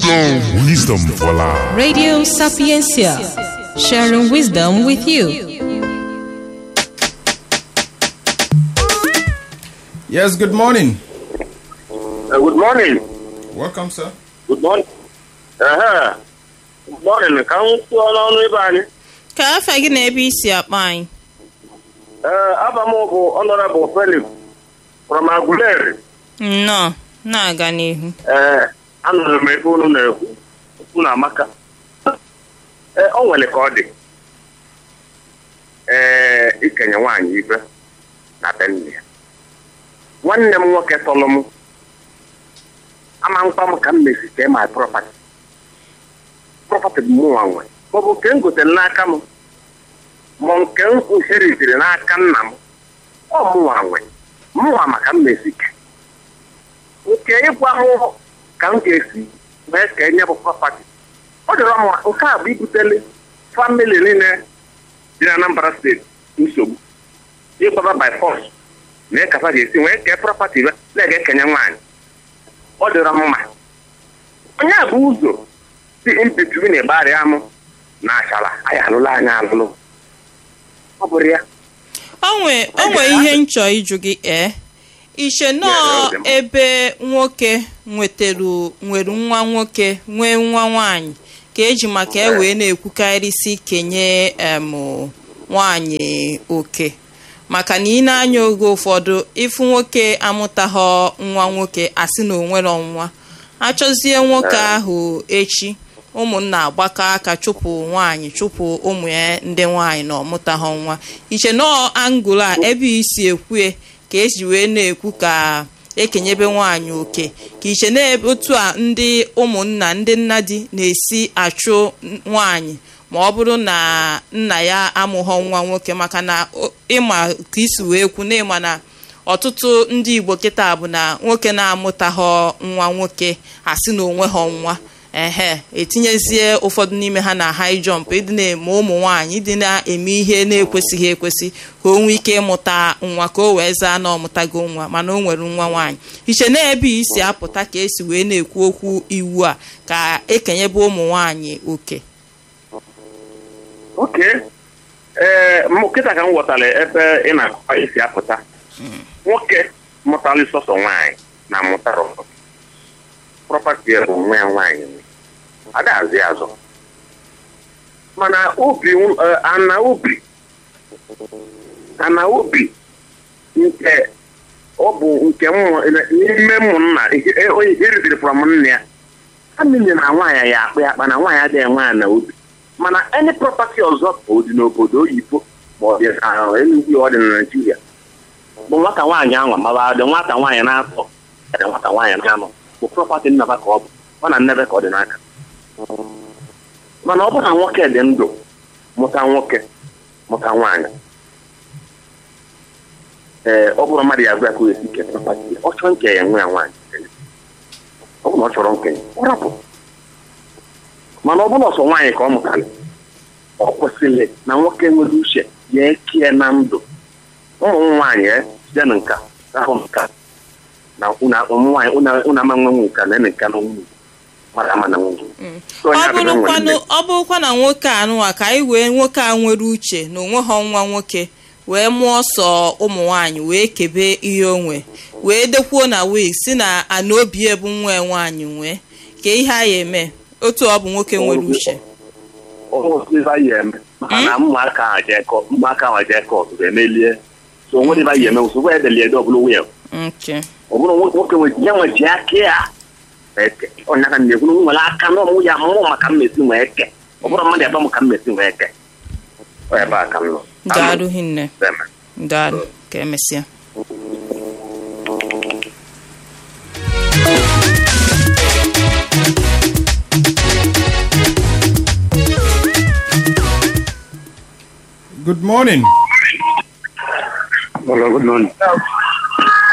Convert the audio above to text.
Wisdom. Wisdom for life. Radio Sapiencia, sharing wisdom with you. Yes, good morning. Uh, good morning. Welcome, sir. Good morning. Uh-huh. Good morning. Ka m kwuo n'ọnụ ebe anyị. ka afa gị na ebe isi akpa anyị Ee, aba m bụ Honorable Felix from Aguleri. nnọọ na-aga n'ihu Ee, anụrụ m ebe unu na-ekwu okwu na amaka. Ee, o nwere ka ọ dị. Ee, ikenye nwaanyị ibe na be nne ya. Nwanne m nwoke tọrọ m ama mkpa m ka m mesi kee my property. Property bụ mụnwa nwe. Maọbụ nke m gotere n'aka m ma nke m inheritiri n'aka nna m ọ mụnwa nwe mụnwa maka m mesi kee nke ịgwa m ka m ga-esi wee ka enye bụ property ọ dịrọ mma nke a bụ ibutele famili niile dị na Anambra steeti nsogbu ịgbaba by force na ịkasa ga-esi wee kee property ya na-ege ekenye nwaanyị ọ dịrọ mma onye a bụ ụzọ si impetri na-egbarịa m na achala anyị alụla anyị alụlụ ọ bụrụ ya onwe onwe ihe nchọ ịjụ gị ee iche nọọ Yeah, yeah, yeah. ebe nwoke nwetaru nwere nwa nwoke nwee nwa nwaanyị ka eji maka e wee na-ekwukarịsị kenye em nwaanyị oke maka na ị na-anya oge ụfọdụ ịfụ nwoke amụtaghọ nwa nwoke asị na onwero nwa achọzie nwoke ahụ echi ụmụnna agbakọ aka chụpụ nwaanyị chụpụ ụmụ ya ndị nwaanyị na ọmụtaghọ nwa iche nọọ angụl a ebe isi ekwue ka eji wee na-ekwu ka ekenyebe nwaanyị oke ka iche na ebe otu a ndị ụmụnna ndị nna di na-esi achụ nwaanyị ma ọ bụrụ na nna ya amụghọ nwa nwoke maka na o- ịma ka isi wee kwu na ịma na ọtụtụ ndị igbo kịta bụ na nwoke na-amụtaghọ nwa nwoke asị na onweghọ nwa ehe etinyezie ụfọdụ n'ime ha na high jump ịdị na-eme ụmụ nwaanyị ịdị na-eme ihe na-ekwesịghị ekwesị ka o nwee ike ịmụta nwa ka o wee zaa na ọmụtago nwa mana o nwere nwa nwaanyị iche na ebe isi apụta ka esi wee na-ekwu okwu iwu a ka ekenyebe ụmụ nwaanyị oke oke ee mụ kịta ka m ghọtara ebe ị na-akọwa isi apụta nwoke mụtara sọsọ nwaanyị na mụtara ọzọ prọpati ya bụ nwa ya nwaanyị nwe. ada azụ ya azụ mana obi eh, ana obi ana obi nke ọ bụ nke mmụ- n'ime ụmụnna ihe- onye eridiri from nne ya famili na nwaanyị ya akpa ya akpa na nwaanyị adịghị nwe ana obi mana any property ọzọ ka ọ dị n'obodo oyibo ma ọ dị na Enugu ọ dị na Naịjirịa bụ nwata nwaanyị ahụ ma dị nwata nwaanyị na-atọ dị nwata nwaanyị na-anọ bụ prọpati nnaba ka ọ bụ ọ na nnebe ka ọ dị n'aka mana ọ bụrụ na nwoke dị ndụ mụta nwoke mụta nwaanyị ee ọ bụrụ mmadụ ya agwa ka o esi ke prọpati ọ chọọ nke ya nwe ya nwaanyị ọ bụrụ na ọ chọrọ nkenye ọ rapụ mana ọ bụrụ ọsọ nwaanyị ka ọ mụtara ọ kwesịrị na nwoke nwere uche ya ekie na ndụ ụmụ nwaanyị e, site na nka ahụ nka na ụmụ nwaanyị ụna ama nwe nka na ene nka na nwunye mara ama na nwunye So, onye ọ abịa nwere bụrụkwanụ nne. ọ bụrụkwa na nwoke anụwa ka anyị wee nwoke a nwere uche na onweghọ nwa nwoke wee mụọ sọ ụmụ nwaanyị wee kebe ihe onwe wee dekwuo na wee si na ana obi ebu nwa ya nwaanyị nwee ka ihe a ya eme otu ọ bụ nwoke nwere uche ọba ya eme maka na ụmụaka ahụ jee kọ ụmụaka ahụ jee kọt ga-emelie so onwere ebe ya eme nsogbu edeli ede ọbụla wil nke ọ bụrụ nwoke nwoke nwe ya nwe ji aka ya eke ọnya ka na-ekwu na m nwere aka na ọmụ ya mụ maka mmesi nwee eke ọ bụrụ mmadụ ebe m ka mmesi nwee eke ọ ebe a ka m nọ daalụ hinne Deme. daalụ ka emesịa Good morning. Hello, good morning.